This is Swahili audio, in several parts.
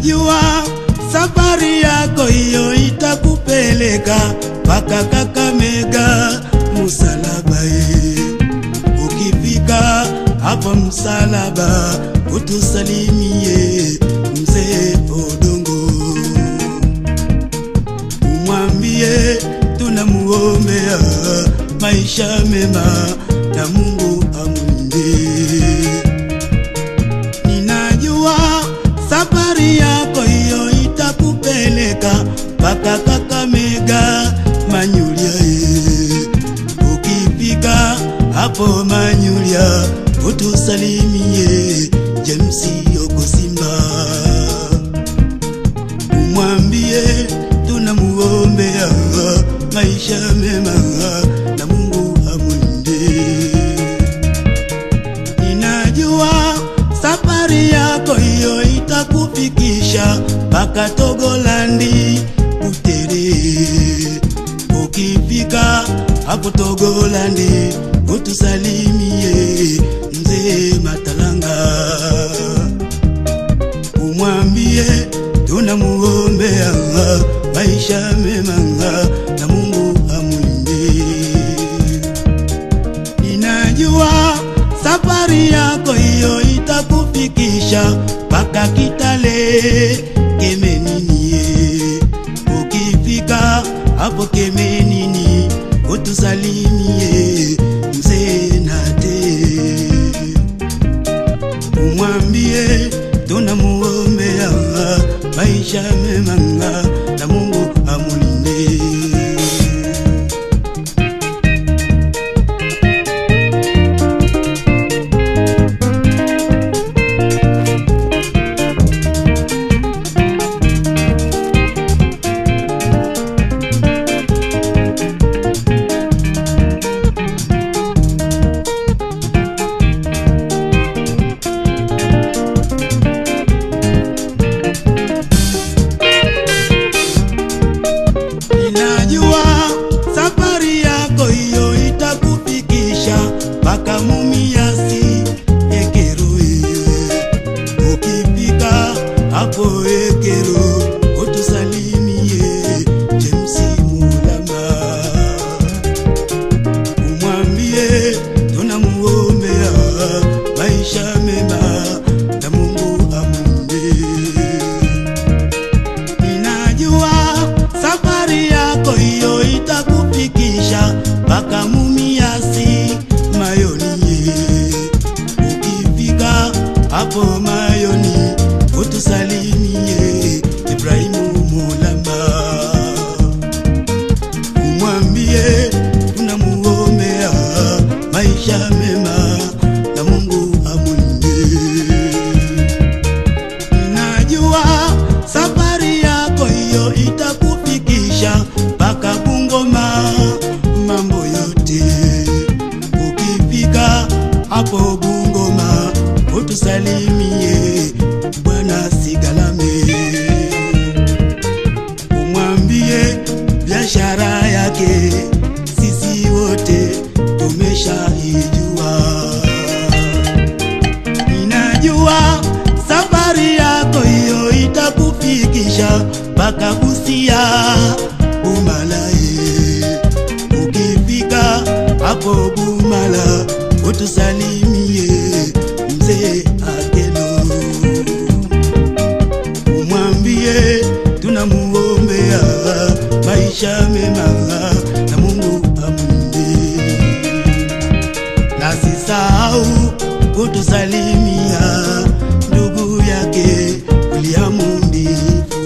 Ninajua safari yako hiyo itakupeleka mpaka Kakamega msalaba. eh. Ukifika hapo msalaba, utusalimie mzee Odongo, umwambie tunamuombea maisha mema na Mungu amwinde. Ninajua safari yako hiyo itakupeleka mpaka Kakamega Manyulia. eh. Ukifika hapo Manyulia, utusalimie James Okosimba, umwambie tunamuombea maisha mema na Mungu amwinde. Ninajua safari yako hiyo itakufikisha mpaka Togolandi Butere. Ukifika hapo Togolandi, utusalimie mzee Matalanga, umwambie tunamuombea maisha mema na Mungu amwinde. Ninajua safari yako hiyo itakufikisha mpaka Kitale Kemenini. Ukifika hapo Kemenini, utusalimie mzee Nate, umwambie tunamuombea maisha mema na Mungu amulinde. Ninajua safari yako hiyo itakufikisha mpaka Mumiasi Ekeroi. Ukifika hapo Ekero, utusalimie James Mulama, umwambie tunamuombea maisha mema na Mungu amwinde. Ninajua safari yako hiyo itakufikisha mpaka Mumiasi Mayoni. Ukifika hapo Mayoni, utusalimie Ibrahimu Mulamba, umwambie tunamuombea maisha mema na Mungu amwinde. Ninajua safari yako hiyo itakufikisha mpaka Bungoma, mambo yote. Ukifika hapo Bungoma, utusalimie Bwana Sigalame, umwambie biashara yake sisi wote tumeshaijua. Ninajua safari yako hiyo itakufikisha mpaka Busia Bumalaye. Ukifika hapo Bumala, utusalimie mzee Akelo, umwambie tunamuombea maisha mema na Mungu amwinde nasisahau kutusalimia ndugu yake William Ndifu.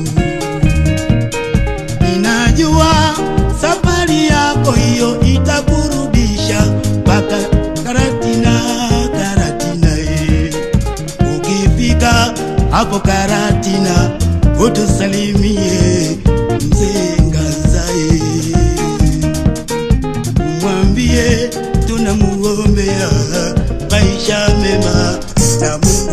Ninajua safari yako hiyo itakurudisha mpaka Karatina, Karatina eh. Ukifika hapo Karatina utusalimie mzee Ngazae umwambie tunamuombea maisha mema na Mungu